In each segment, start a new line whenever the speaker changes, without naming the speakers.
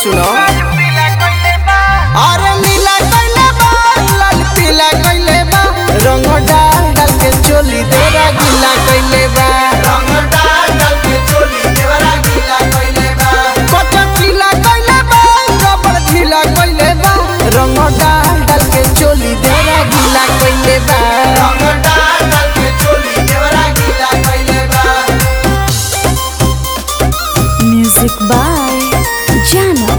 सुनो अरे नीला कइले बा लाल पीला कइले बा रंग डाल डाल के चोली देरा गीला कइले बा रंग डाल डाल के चोली देरा गीला कइले बा कच्चा पीला कइले बा रबड़ ढीला कइले बा रंग डाल डाल के चोली देरा गीला कइले बा रंग डाल डाल के चोली देरा गीला कइले बा
Music by Jano.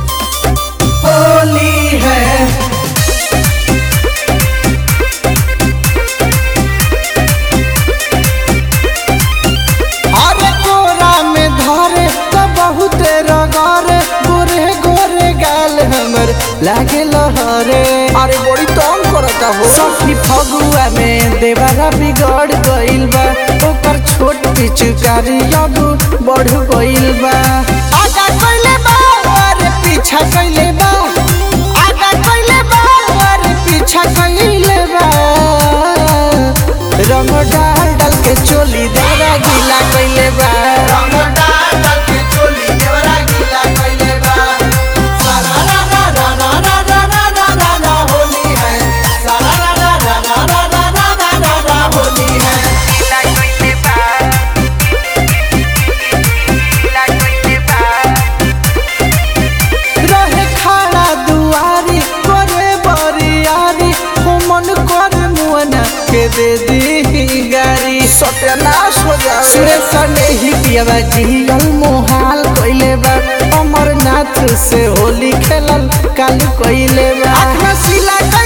होली है अरे गोरा में धरे तो बहुत रगारे गोरे गोरे गाल हमर लागे लहरे अरे बड़ी तंग करता हो सखी फगुआ में देवारा बिगड़ गइल बा ओकर छोट पिचकारी अब बढ़ गइल बा आगा कइले बा अरे पीछा कइले बा आगा कइले बा अरे पीछा कइले बा रंग डाल डाल के चोली देवरा गीला कइले बा रंग डाल डाल के चोली देवरा गीला कइले बा सारा रा रा रा रा रा रा रा रा रा रा होली है सारा रा रा रा रा रा रा रा रा रा रा होली है
गीला कइले बा गीला कइले बा
रहे खाड़ा दुआरी करे बरियारी हो मन करे मुअना के दे दी गारी सत्यानाश हो जाए सुरेश ने ही पियावा जियल मोहाल कइले बा अमरनाथ से होली खेलल कालू कइले बा आँख में सिला